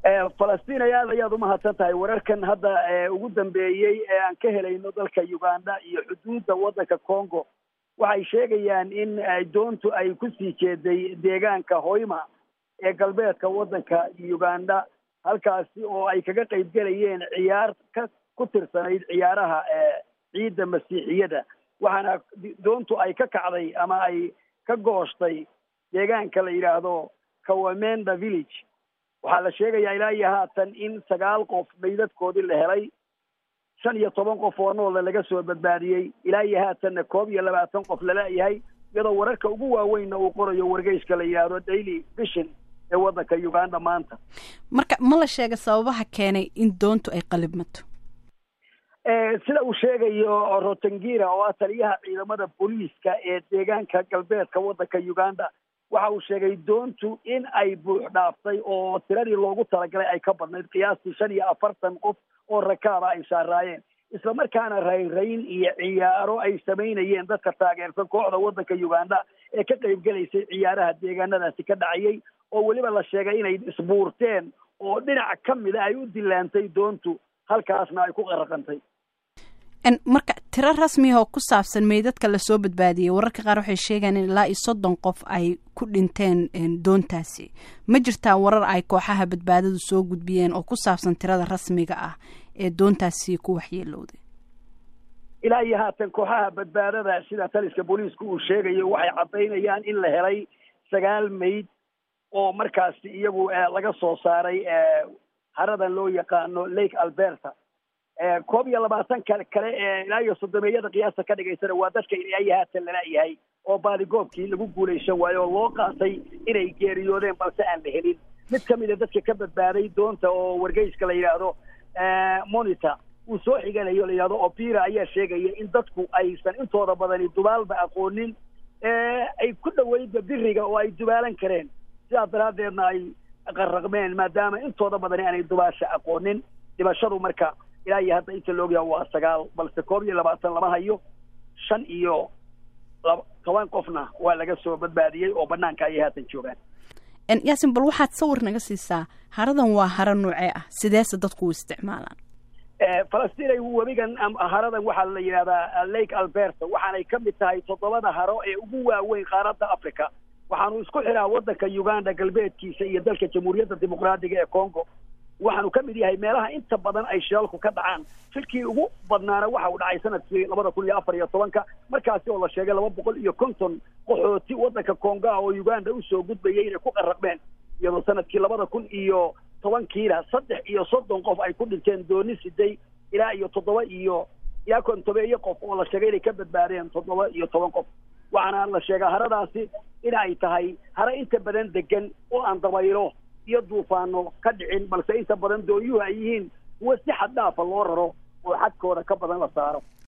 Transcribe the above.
falastiin ay aad ayaad umahadsan tahay wararkan hadda ugu dambeeyey ee aan ka helayno dalka uganda iyo xuduudda waddanka congo waxay sheegayaan in doontu ay kusii jeeday deegaanka hoyma ee galbeedka waddanka uganda halkaasi oo ay kaga qayb gelayeen ciyaar ka ku tirsanayd ciyaaraha ciidda masiixiyada waxaana doontu ay ka kacday ama ay ka gooshtay deegaanka la yidhaahdo kawamenda village waxaa la sheegayaa ilaa iyo haatan in sagaal qof maydadkoodii la helay shan iyo toban qof oo noola laga soo badbaadiyey ilaa iyo haatanna koob iyo labaatan qof laleeyahay iyadoo wararka ugu waaweynna uu qorayo wargeyska la yidhaahdo daily vision ee waddanka uganda maanta marka ma la sheega sababaha keenay in doontu ay qalibmato sida uu sheegayo rotengira oo ah taliyaha ciidamada booliiska ee deegaanka galbeedka waddanka uganda waxa uu sheegay doontu in ay buux dhaaftay oo tiradii loogu talagalay ay ka badnayd qiyaastii shan iyo afartan qof oo rakaaba ay saaraayeen isla markaana rayrayn iyo ciyaaro ay samaynayeen dadka taageersan kooxda waddanka uganda ee ka qayb gelaysay ciyaaraha deegaanadaasi ka dhacayay oo weliba la sheegay inay isbuurteen oo dhinac ka mida ay u dilaantay doontu halkaasna ay ku qaraqantay marka tiro rasmiya oo ku saabsan meydadka lasoo badbaadiyey wararka qaar waxay sheegaan in ilaa iyo soddon qof ay ku dhinteen doontaasi ma jirtaa warar ay kooxaha badbaadadu soo gudbiyeen oo ku saabsan tirada rasmiga ah ee doontaasi ku waxyeelowday ilaa iyo haatan kooxaha badbaadada sida taliska booliiska uu sheegayo waxay caddaynayaan in la helay sagaal mayd oo markaasi iyagu laga soo saaray haradan loo yaqaano lake alberta koob iyo labaatan kale kale ee ilaa iyo soddomeeyada qiyaasta ka dhigaysana waa dadka ilaa iyo haatan laleeyahay oo baadigoobkii lagu guulaysan waayo oo loo qaatay inay geeriyoodeen balse aan la helin mid ka mid a dadka ka badbaaday doonta oo wargeyska la yidhaahdo monitor uu soo xiganayo la yidhahdo opira ayaa sheegaya in dadku aysan intooda badani dubaalba aqoonin ay ku dhaweydba biriga oo ay dubaalan kareen sidaas daraaddeedna ay qarraqmeen maadaama intooda badani aanay dubaasha aqoonin dhimashadu marka ilaa iyo hadda inta laogyaha waa sagaal balse koob iyo labaatan lama hayo shan iyo laba toban qofna waa laga soo badbaadiyey oo banaanka ayay haatan joogaan yaasin bal waxaad sawir naga siisaa haradan waa haro noocee ah sideese dadku u isticmaalaan falastiin webigan haradan waxaa la yidhahdaa lake alberta waxaanay ka mid tahay toddobada haro ee ugu waaweyn qaaradda africa waxaanu isku xiraa waddanka uganda galbeedkiisa iyo dalka jamhuuriyadda dimuqraadiga ee congo waxaanu ka mid yahay meelaha inta badan ay shilalku ka dhacaan shilkii ugu badnaana waxa uu dhacay sanadkii labada kun iyo afar iyo tobanka markaasi oo la sheegay laba boqol iyo konton qaxooti waddanka kongaa oo uganda usoo gudbayay inay ku qarraqmeen iyadoo sanadkii labada kun iyo tobankiina saddex iyo soddon qof ay ku dhinteen dooni siday ilaa iyo toddoba iyo ilaa kontobeeyo qof oo la sheegay inay ka badbaadeen toddoba iyo toban qof waxaana la sheegaa haradaasi in ay tahay haro inta badan degan oo aan dabaylo iyo duufaano ka dhicin balse inta badan doonyuhu ay yihiin kuwo si xad dhaafa loo raro oo xadkooda ka badan la saaro